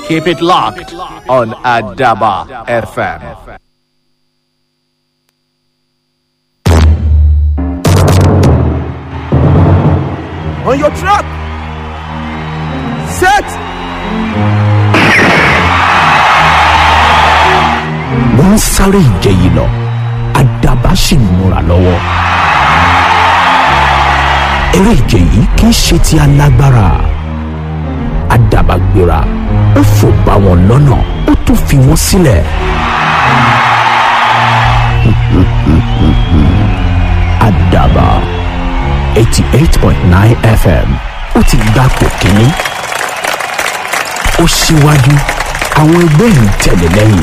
Keep it locked on Adaba FM. on your trap. Set. wọ́n ń sáré ìje yìí lọ àdàbà sì ń múra lọ́wọ́. eré ìje yìí kì í ṣe ti alágbára àdàbà gbéra ó fò bá wọn lọ́nà ó tún fi wọ́n sílẹ̀. àdàbà eighty eight point nine fm ó ti gbapò kínní ó síwájú àwọn ẹgbẹ́ ń tẹ̀lé lẹ́yìn.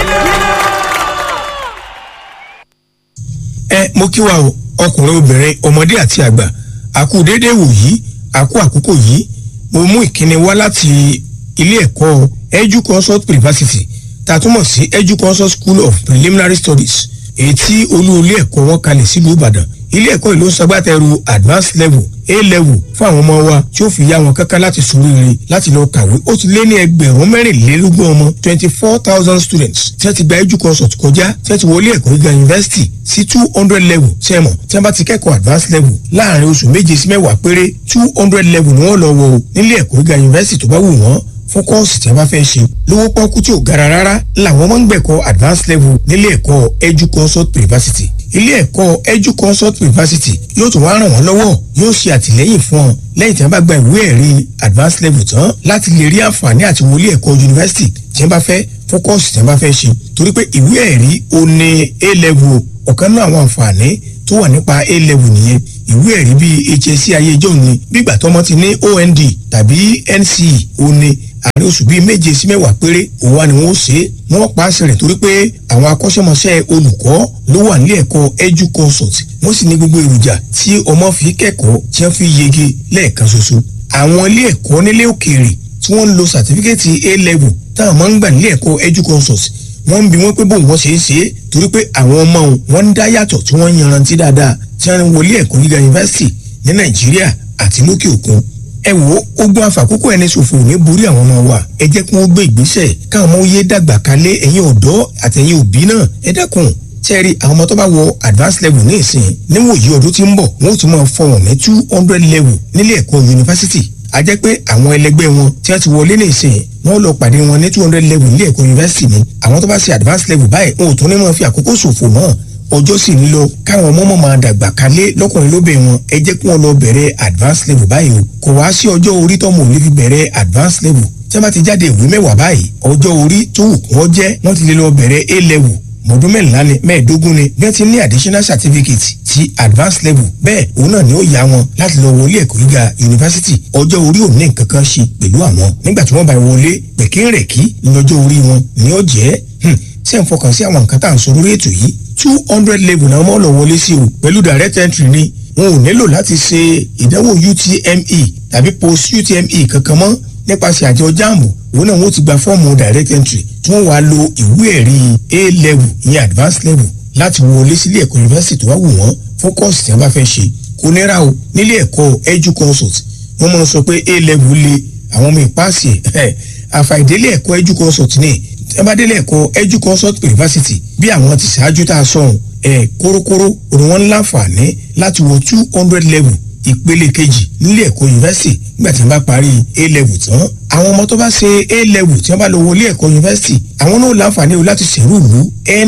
ẹ mo kí wa o ọkùnrin obìnrin ọmọdé àti àgbà àkú déédéé wò yìí àkú àkókò yìí mo mú ìkíni wá láti ilé ẹ̀kọ́ edu consult university tá a túmọ̀ sí edu consult school of preliminary studies èyí tí olú ilé ẹ̀kọ́ wọn kalẹ̀ sílùú ìbàdàn ilé ẹ̀kọ́ ìlú ń ṣagbátẹrù advanced level a level fún àwọn ọmọ wa tí ó fi yá wọn kankan láti ṣoríire láti lọ kàwé ó ti lé ní ẹgbẹ̀rún mẹ́rìnlélógún ọmọ twenty four thousand students tí wọ́n ti gba edu consult kọjá tí wọ́n ti wọlé ẹ̀kọ́ gíga university sí two hundred level sẹ́mọ̀ tí wọ́n bá ti kẹ́kọ̀ọ́ advanced level láàrin oṣù méje sí mẹ́wàá péré two hundred level ni wọ́n lọ wọ o nílé ẹ̀kọ́ gíga university tó bá wù wọ́n fún kọ́ọ̀sì tí a bá fẹ́ ṣe lówó pọ́nkú tí ò gara rárá làwọn máa ń gbẹ̀kọ́ advanced level nílé ẹ̀kọ́ edu consult university ilé ẹ̀kọ́ edu consult university yóò tún wá ràn wọ́n lọ́wọ́ yóò ṣe àtìlẹ́yìn fún ọ lẹ́yìn tí wọ́n bá gba ìwé ẹ̀rí advanced level tán láti lè rí àǹfààní àti wọlé ẹ̀kọ́ university tí wọ́n bá fẹ́ fún kọ́ọ̀sì tí wọ́n bá fẹ́ ṣe torí pé ìwé ẹ̀rí o ní a level ọ̀kan náà àwọn àǹfààní tó wà nípa a level nìyẹn ìwé ẹ̀rí bíi hsc ayé ìjọ ni bígbà tọmọ ti ní ond tàbí nce ó ní àárín oṣù bíi méje sí mẹ́wàá péré òun wá ni wọ́n ṣe é wọ́n pa àṣẹ rẹ̀ torí pé àwọn akọ́ṣẹ́mọṣẹ́ olùkọ́ ló wà nílé ẹ̀kọ́ edu consult wọ́n sì ní gbogbo èròjà tí ọmọ fi kẹ́kọ̀ọ́ tí wọ́n fi yege lẹ́ẹ̀kan ṣoṣo àwọn ilé ẹ̀kọ́ nílé òkèèrè tí wọ́n ń lo sàtífíkẹ́tì a level táwọn máa ń gbà nílé ẹ̀kọ́ edu consult wọ́n ń bi wọ́n pé bóun wọ́n ṣe é ṣe é torí pé àwọn ọmọ wọn ń dá yàtọ̀ tí wọ́n ń yanrantí dáadáa tí wọ́n ń wọlé ẹ̀kọ́ gíga yunifásitì ní nàìjíríà àti lókè òkun ẹ wo ogun àfàkókò ẹni ṣòfò ní borí àwọn ọmọ wa ẹ jẹ́ kí wọ́n gbé ìgbésẹ̀ káwọn ọmọ yé dàgbà kalẹ̀ ẹ̀yin ọ̀dọ́ àtẹ̀yin òbí náà ẹ dákun tẹ́rì àwọn ọmọ tó bá wọ advanced level ní ìsìn níwòyí ọdún tí ń bọ̀ wọ́n ó tún máa fọwọ́n ní two hundred level nílé ẹ̀kọ́ yunifásitì a jẹ́ pé àwọn ẹlẹgbẹ́ wọn tí wọ́n ti wọlé ní ìsìn wọ́n lọ pàdé wọn ní two hundred level nílé ẹ̀kọ́ yunifásitì ni àwọn tó bá ṣe advanced level báyìí wọn ò tún ní máa fi àkókò ṣòfò mọ́ ọjọ́ sì ń lọ káwọn ọmọ máa dàgbà kalẹ̀ lọ́kùnrin lóbẹ̀ wọn ẹ jẹ́ kí wọ́n lọ bẹ̀rẹ̀ advanced level báyìí o kò wá sí ọjọ́ orí tọ́mọ òní fi bẹ̀rẹ̀ advanced level tí wọ́n bá ti jáde ìwé mẹ́wàá báyìí ọjọ́ orí tó wù kí wọ́n jẹ́ wọ́n ti lè lọ bẹ̀rẹ̀ a level mọ̀ọ́dún mẹ́rìnlá ni mẹ́ẹ̀ẹ́dógún ni bí wọ́n ti ní additional certificate ti advanced level bẹ́ẹ̀ òun náà ni ó yá wọn láti lọ wọlé ẹ̀kọ́ gíga yunifásitì ọjọ́ orí ò ní nǹkan kan ṣe pẹ̀lú àwọn nígbà tí wọ́n bá wọlé pẹ̀kínrẹ̀kí ní ọjọ́ orí wọn ni ó jẹ́ ṣé ń fọkàn sí àwọn nǹkan tá à ń sọ lórí ètò yìí two hundred level náà wọ́n lọ wọlé sí o pẹ̀lú direct entry ni wọn ò nílò láti ṣe ìdánwò utme tàbí post utme kankan mọ́ nípasẹ̀ àjọ jamb òun náà wọ́n ti gba fọ́ọ̀mù direct entry tí wọ́n wá lo ìwé ẹ̀rí a level ìyẹn advanced level láti wọlé sílé ẹ̀kọ́ yunifásitì tó wá wù wọ́n fún kọ́ọ̀sì tí wọ́n bá fẹ́ ṣe kò nira o nílé ẹ̀kọ́ edu consult wọ́n máa sọ pé a level le àwọn ọmọ ìpáàsì ẹ̀ àfàìdélé ẹ̀kọ́ edu consult ní ẹ bá délé ẹ̀kọ́ edu consult university bí àwọn ti ṣáájú tá a sọ̀hún ẹ̀ kórókóró òun wọn láǹfààní láti wọ two hundred level ìpele kejì nílé ẹ̀kọ́ yunifásitì nígbà tí wọ́n bá parí a level tán àwọn ọmọ tó bá ṣe a level tí wọ́n bá lọ wọlé ẹ̀kọ́ yunifásitì àwọn náà láǹfààní o láti ṣèrú ìlú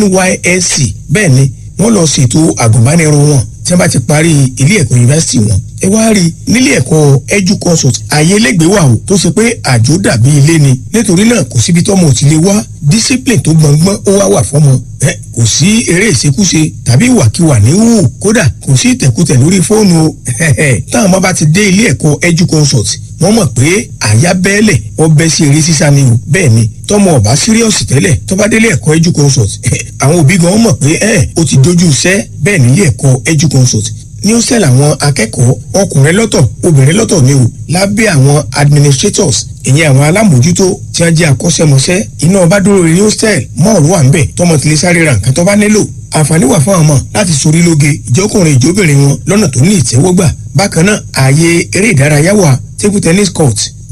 nysc bẹ́ẹ̀ ni wọ́n lọ ṣètò àgùnbánirọ̀ wọn tí wọ́n bá ti parí ilé ẹ̀kọ́ yunifásitì wọn ẹ wá rí nílé ẹ̀kọ́ edu consult ààyè lẹ́gbẹ̀ẹ́ wà o tó ṣe pé àjò dàbí ilé ni nítorí náà kò síbi tọ́mọ ò ti lè wá discipline tó gbọ̀ngbọ́n ó wá wà fọ́mọ ẹ kò sí eré ìṣekúṣe tàbí ìwàkiwà ní hù kódà kò sí ìtẹ̀kùtẹ̀ lórí fóònù o táwọn ọmọ bá ti dé ilé ẹ̀kọ́ edu consult wọ́n mọ̀ pé àyà bẹ́ẹ̀lẹ̀ ọbẹ̀ sí eré sísá ni o bẹ́ẹ̀ ni tọmọ ọba síríọ̀sì tẹ́lẹ̀ tọ́ba délé ẹ̀kọ́ edu consult àwọn òbí gan mọ̀ pé ẹ̀ ó ti dojú iṣẹ́ bẹ́ẹ̀ nílé ẹ̀kọ́ edu consult ní ó sẹ́lẹ̀ àwọn akẹ́kọ̀ọ́ ọkùnrin lọ́tọ̀ obìnrin lọ́tọ̀ ni o lábẹ́ àwọn administrators ìyẹn àwọn alámòjútó tí wọ́n jẹ́ akọ́ṣẹ́mọṣẹ́ iná ọba dúró ní hostel mọ́ọ̀lù wà ń bẹ̀ tọmọ tilẹ̀ sáré ra nǹkan tó bá nílò àǹfààní wà fún ọmọ láti sorí lóge ìjọkùnrin ìjóbìnrin wọn lọ́nà tó ní ìtẹ́wọ́gbà bákan náà ààyè eré ìdárayá wà table tennis court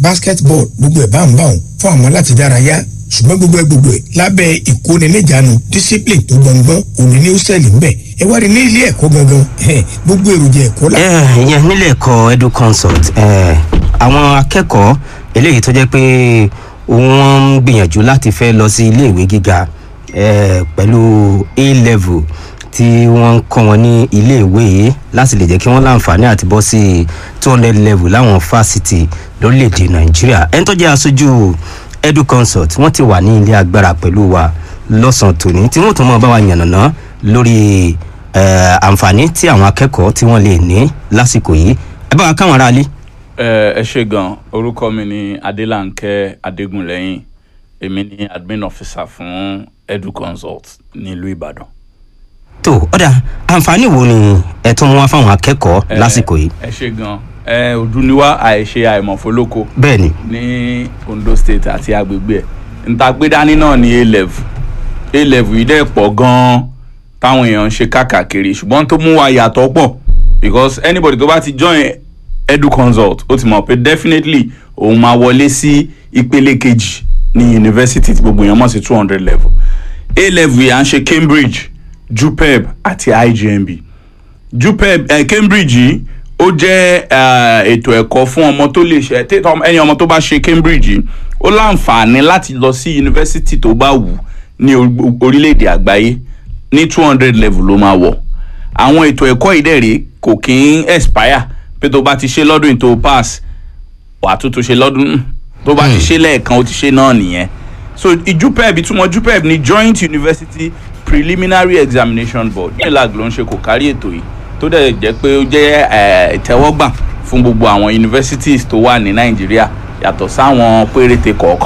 basketball gbogbo ẹ̀ bá ń bá òun fún àwọn láti dárayá ṣùgbọ́n gbogbo ẹ̀ gbogbo ẹ̀ lábẹ́ ìkóniníjànú discipline tó gbọ̀ngbọ́n òní ní hostel ń bẹ̀ ẹ wá rí ní ilé ẹ̀kọ́ gangan ẹ̀hẹ́n, gbogbo èròjà ẹ̀kọ́ la. ẹ ìyẹn nílé ẹ̀kọ́ edu consult ẹ àwọn akẹ́kọ̀ọ́ eléyìí tó jẹ́ pé wọ́n ń gbìyànjú láti fẹ́ lọ sí iléèwé gíga ẹ pẹ̀lú a level tí wọ́n ń kọ́ wọn ní iléèwé yìí láti lè jẹ́ kí wọ́n láǹfààní àti bọ́ sí two hundred level láwọn fásitì lórílẹ̀‐èdè nàìjíríà ẹni tó jẹ́ aṣojú edu consult wọ́n ti wà ní ilé agbára pẹ̀lú wa lọ́sàn-án tòní tí wọ́n tún mọ̀ bá wa yànnàná lórí eh, àǹfààní tí àwọn akẹ́kọ̀ọ́ tí wọ́n lè ní lásìkò yìí ẹ bá wa káwọn aráalé. ẹ ẹ ṣe gan orúkọ mi ni adélànkẹ adégúnlẹyìn èmi ni admin officer fún edu consult nílùú ìbàdàn. tó ọ̀dà àǹfààní wo ni ẹ tún mú wá fáwọn akẹ́kọ̀ọ́ Ẹ, lásìkò yìí. ẹ ṣe gan ẹ òdùnníwá àìṣe àìmọ̀fólókò bẹ́ẹ̀ ni ní ondo state àti agbègbè ẹ̀ ntàgbédání náà ní a level a level yìí dẹ̀ pọ̀ gan-an táwọn èèyàn ń ṣe káàkiri ṣùgbọ́n tó mú wa yàtọ̀ pọ̀ because anybody tó bá ti join edu consult ó ti mọ̀ pé definitely òun máa wọlé sí ìpele kejì ní university tí gbogbo èèyàn mọ̀ sí two hundred level a level yìí à ń ṣe cambridge jupeb àti igmb jupeb eh, cambridge yìí ó jẹ́ eh, ètò ẹ̀kọ́ fún ọmọ tó lè ṣe tí- tọ́- ẹni ọmọ tó bá ṣe cambridge yìí ó láǹfààní láti lọ sí yunifásitì tó bá wù ní orí- orílẹ̀-èdè àgbáyé ní two hundred level ló máa wọ̀ àwọn ètò ẹ̀kọ́ ìdẹ̀rẹ̀ kò kí ń expire pé tó bá ti ṣe lọ́dún yìí tó pass wàá tún tún ṣe lọ́dún tó bá ti ṣe lẹ́ẹ̀kan ó ti ṣe náà nìyẹn so ìjupeb ìtumọ̀ jupeb ni joint university preliminary examination board ní ìlàg ló ń ṣe kò kárí ètò yìí tó dẹ̀ jẹ́ pé ó jẹ́ eh, ìtẹ́wọ́gbà fún gbogbo àwọn universities tó wà ní nàìjíríà yàtọ̀ sáwọn péréte kọ̀ọ̀kan